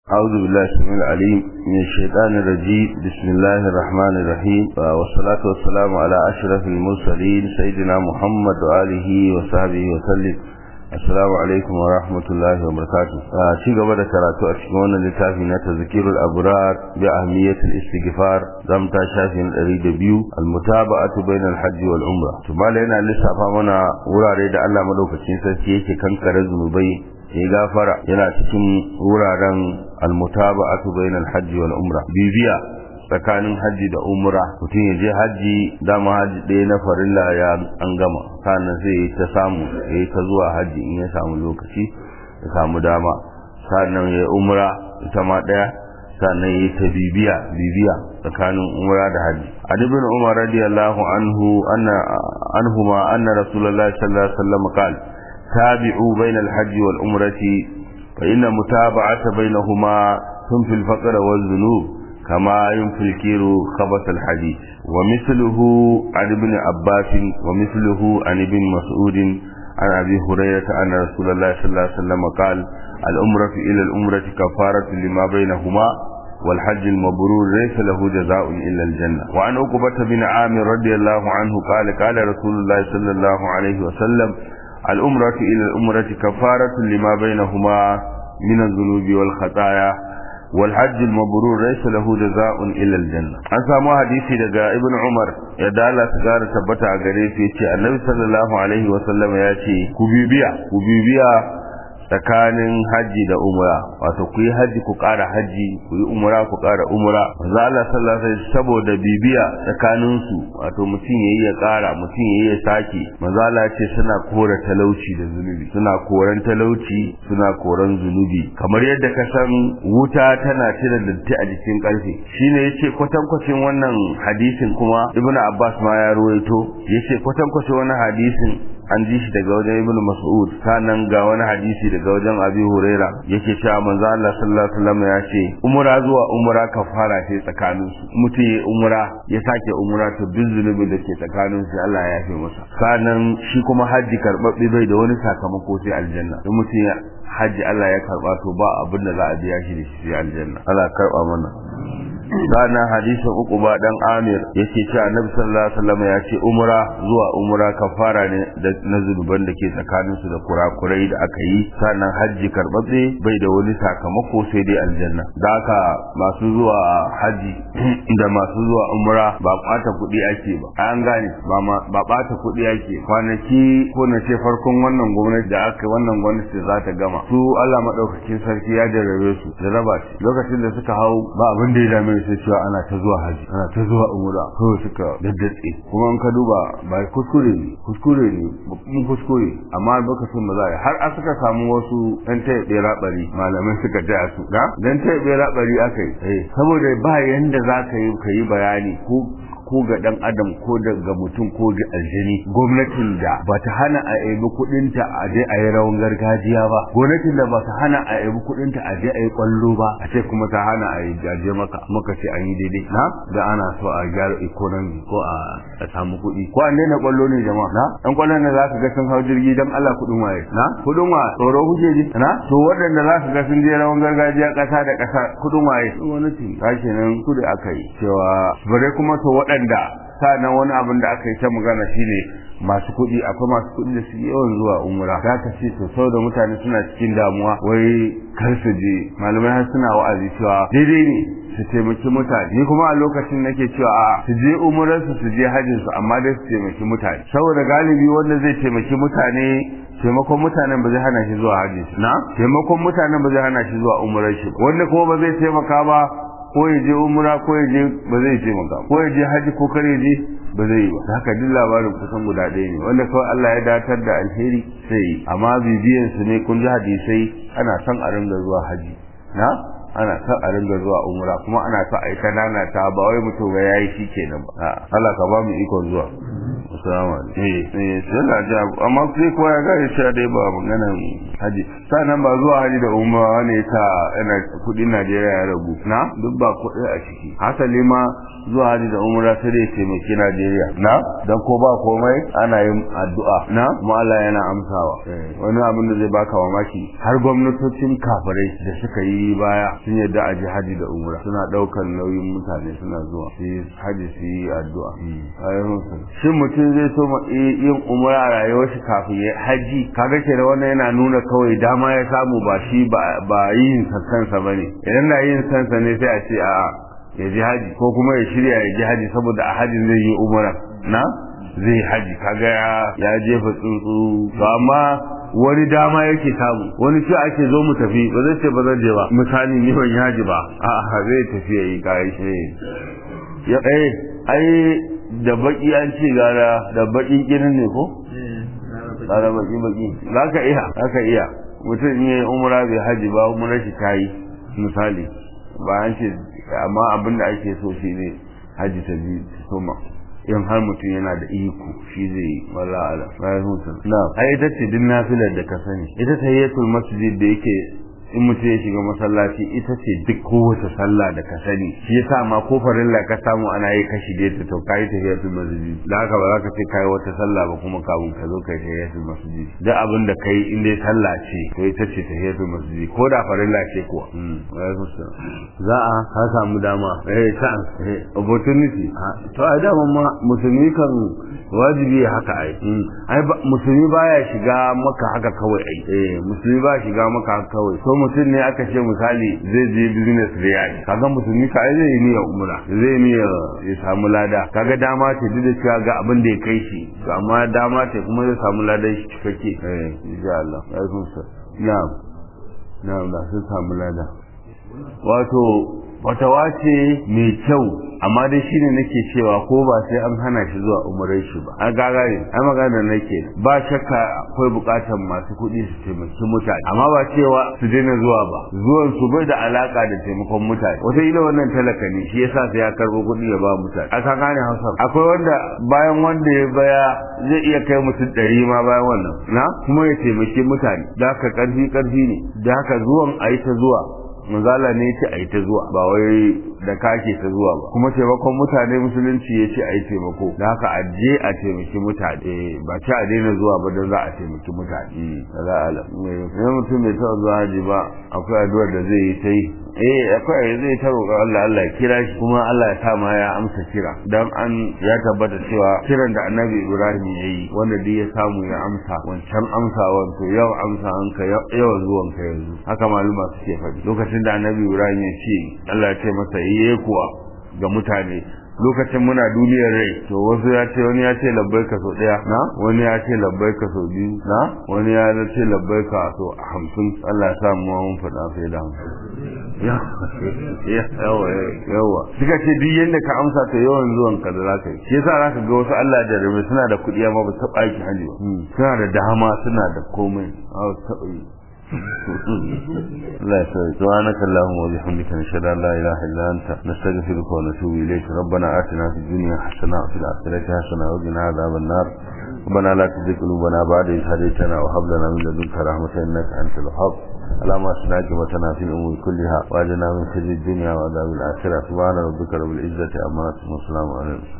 أعوذ بالله السميع العليم من الشيطان الرجيم بسم الله الرحمن الرحيم والصلاة والسلام على أشرف المرسلين سيدنا محمد وآله وصحبه وسلم السلام عليكم ورحمة الله وبركاته شيء قبل كراتو أشكونا لتافينا تذكير الأبرار بأهمية الاستغفار دم تشافين الأريد بيو المتابعة بين الحج والعمرة ثم لنا لسا فامنا وراري دا الله مدوك تشنسا كيكي كان كرزم بي ya gafara yana cikin wuraren almutaba'atu bainal hajji wal umra bibiya tsakanin hajji da umra mutum ya je hajji dama hajji ɗaya na farilla ya an gama sannan sai ya ta samu ya ta zuwa hajji in ya samu lokaci ya samu dama sannan ya umra ita ma ɗaya sannan ya ta bibiya bibiya tsakanin umra da hajji an ibn umar radiyallahu anhu anna anhuma anna rasulullahi sallallahu alaihi wasallam qala تابعوا بين الحج والعمرة فإن متابعة بينهما تنفي الفقر والذنوب كما ينفي الكير خبث الحديث ومثله عن ابن عباس ومثله عن ابن مسعود عن أبي هريرة أن رسول الله صلى الله عليه وسلم قال الأمرة إلى الأمرة كفارة لما بينهما والحج المبرور ليس له جزاء إلا الجنة وعن عقبة بن عامر رضي الله عنه قال قال رسول الله صلى الله عليه وسلم الأمرة إلى الأمرة كفارة لما بينهما من الذنوب والخطايا والحج المبرور ليس له جزاء إلا الجنة an samu hadisi daga ibn umar ya dala su gara tabbata a gare su yace annabi sallallahu alaihi wa sallam ya ce ku bibiya ku bibiya tsakanin haji da umra wato ku yi haji ku ƙara haji ku yi umra ku ƙara umra manzo Allah sallallahu alaihi saboda bibiya tsakanin su wato mutum yayi ya ƙara mutum yayi ya sake manzo Allah ce suna kora talauci da zunubi suna koran talauci suna koran zunubi kamar yadda ka san wuta tana cire datti a jikin ƙarfe shine yace kwatankwacin wannan hadisin kuma Ibn Abbas ma ya ruwaito yace kwatankwacin wannan hadisin an ji shi daga wajen ibnu mas'ud sannan ga wani hadisi daga wajen abi huraira yake cewa manzo Allah sallallahu alaihi wasallam ya ce umra zuwa umra kafara ce tsakanin su mutum ya umra ya sake umra to duk zunubin da ke tsakanin su Allah ya yafe masa sannan shi kuma haji karbabbe bai da wani sakamako sai aljanna in mutum ya haji Allah ya karba to ba abin da za a biya shi da shi sai aljanna Allah ya karba mana ranar hadisin uku ba dan amir yake cewa annabi sallallahu alaihi wasallam ya ce umra zuwa umra kafara ne na zunuban da ke tsakanin su da kurakurai da aka yi sannan hajji karbabbe bai da wani sakamako sai dai aljanna da haka masu zuwa haji da masu zuwa umra ba bata kuɗi ake ba an gane ba ba bata kuɗi ake kwanaki ko na ce farkon wannan gwamnati da aka wannan gwamnati za ta gama su Allah madaukakin sarki ya jarrabe su da raba shi lokacin da suka hau ba abin da ya dame sai cewa ana ta zuwa haji ana ta zuwa umra kawai suka daddatse kuma in ka duba ba kuskure ne kuskure ne babban kuskure amma lokacin ba za a yi har a suka samu wasu ɗan taya ɗera ɓari malamai suka taya su da dan taya ɗera ɓari aka yi saboda ba yanda za ka yi ka yi bayani ko ko ga dan adam ko daga mutum ko ga aljini gwamnatin da ba ta hana a yabi kudinta a je a yi rawan gargajiya ba gwamnatin da ba ta hana a yabi kudinta a je a yi kwallo ba a ce kuma ta hana a yi jaje maka muka ce an yi daidai na da ana so a gyara economy ko a samu kuɗi ko an daina kwallo ne jama'a na dan kwallon da za ka ga sun hau jirgi dan Allah kudin waye na kudin wa tsoro huje ji na to waɗanda za ka ga sun je rawan gargajiya ƙasa da ƙasa kudin waye gwamnati ta kenan kudi aka yi cewa bare kuma to waɗanda waɗanda sanan wani abin da aka yi ta magana shine masu kuɗi akwai masu kuɗi da su yawan zuwa umra za ka ce to sau da mutane suna cikin damuwa wai kar su je malamai har suna wa'azi cewa daidai ne su taimaki mutane ni kuma a lokacin nake cewa a su je umrarsu su je hajjin su amma dai su taimaki mutane saboda galibi wanda zai taimaki mutane taimakon mutanen ba zai hana shi zuwa hajji na taimakon mutanen ba zai hana shi zuwa umrar shi wanda kuma ba zai taimaka ba ko ya je umra ko ya je ba zai je maka ko ya je haji ko kare je ba zai yi ba haka duk labarin kusan guda ɗaya ne wanda kawai Allah ya datar da alheri sai yi amma bibiyan su ne kun ji hadisai ana son a ringa zuwa haji na ana son a ringa zuwa umra kuma ana son a yi kanana ta ba wai mutum ga yayi shi kenan ba Allah ka ba mu ikon zuwa assalamu alaikum eh eh sai na ji amma sai kowa ya gane cewa dai ba maganan haji sannan ba zuwa haji da umra ne ta ina kudin Najeriya ya ragu na duk ba kuɗi a ciki hasali ma zuwa haji da umra sai dai taimaki Najeriya na dan ko ba komai ana yin addu'a na kuma Allah yana amsawa wani abin da zai baka mamaki har gwamnatocin kafirai da suka yi baya sun yadda a ji haji da umra suna ɗaukar nauyin mutane suna zuwa su yi haji su yi addu'a shin mutum zai so yin umra a rayuwar shi kafin ya haji kaga ke da wannan yana nuna kawai dama ya samu ba shi ba yin kansa ba ne idan na yin sansa ne sai a ce a ya ji haji ko kuma ya shirya ya ji haji saboda a hajin zai yi umra na zai haji kaga ya jefa tsuntsu to amma wani dama yake samu wani ce ake zo mu tafi ba zai ce ba zan je ba misali ni ban yaji ba a'a zai tafi yayi kai shi ya eh ai da baki an ce gara da bakin kirin ne ko gara baki baki zaka iya zaka iya mutum in yayi umra bai haji ba umra shi tayi misali ba an ce amma abin da ake so shi ne haji ta bi soma in har mutum yana da iko shi zai yi wala ala bayan hutun na ai ita ce din nafilar da ka sani ita tayyatul masjid da yake in mutum ya shiga masallaci ita ce duk kowace sallah da ka sani shi yasa ma ko farilla ka samu ana yi ka shige ta to kai tahiyatul masjid da haka ba za ka ce kai wata sallah ba kuma kafin ka zo kai tahiyatul masjid duk abin da kai in dai sallah ce to ita ce tahiyatul masjid ko da farilla ce kuwa za a ka samu dama eh chance eh opportunity to a dama ma musulmi kan wajibi haka ai ai musulmi baya shiga maka haka kawai ai eh musulmi ba shiga maka haka kawai so mutum ne aka ce misali zai je business riyadi kaga musulmi ka ai zai niyyar umra zai niyyar ya samu lada kaga dama ce duk da cewa ga abin da ya kai shi amma dama ce kuma zai samu ladan shi cikakke eh insha Allah alaikum na'am na'am da sun samu lada wato fatawa ce mai kyau amma dai shine nake cewa ko ba sai an hana shi zuwa umarai shi ba an gaga ne ai magana nake ba shakka akwai bukatar masu kuɗi su taimaki mutane amma ba cewa su daina zuwa ba zuwan su bai da alaka da taimakon mutane wata ila wannan talaka ne shi yasa sai ya karbo kuɗi ya ba mutane a kan gane hausa akwai wanda bayan wanda ya baya zai iya kai mutum ɗari ma bayan wannan na kuma ya taimaki mutane da haka ƙarfi ƙarfi ne da haka zuwan a yi ta zuwa manzala ne ce a yi ta zuwa ba wai da kake ta zuwa ba kuma taimakon mutane musulunci ya ce a yi taimako da haka a je a taimaki mutane ba ce a daina zuwa ba don za a taimaki mutane da za a alam idan mutum bai taɓa zuwa haji ba akwai addu'ar da zai yi ta yi eh akwai zai ta roƙa Allah Allah ya kira shi kuma Allah ya sa ma ya amsa kira dan an ya tabbata cewa kiran da Annabi Ibrahim ya yi wanda duk ya samu ya amsa wancan amsawan to yau amsa an ka yau zuwan ka yanzu haka maluma suke faɗi lokacin da Annabi Ibrahim ya ce Allah ya ce masa yi kuwa ga mutane lokacin muna duniyar rai to wasu ya ce wani ya ce labbaika sau ɗaya na wani ya ce labbaika sau biyu na wani ya ce labbaika sau hamsin Allah ya sa mu mun faɗa sai da hamsin yawa yawa suka ce duk yadda ka amsa ta yawan zuwan ka da zaka yi shi yasa zaka ga wasu Allah da rabe suna da kuɗi amma ba su taɓa aiki hali ba suna da dama suna da komai a taɓa yi لا سبحانك اللهم وبحمدك نشهد ان لا اله الا انت نستغفرك ونتوب اليك ربنا اتنا في الدنيا حسنه وفي الاخره حسنه وقنا عذاب النار ربنا لا تزغ قلوبنا بعد إذ هديتنا وهب لنا من لدنك رحمه انك انت الوهاب اللهم اصلح عاقبتنا في الامور كلها واجنا من خزي الدنيا وعذاب الاخره سبحان ربك رب العزه عما يصفون وسلام على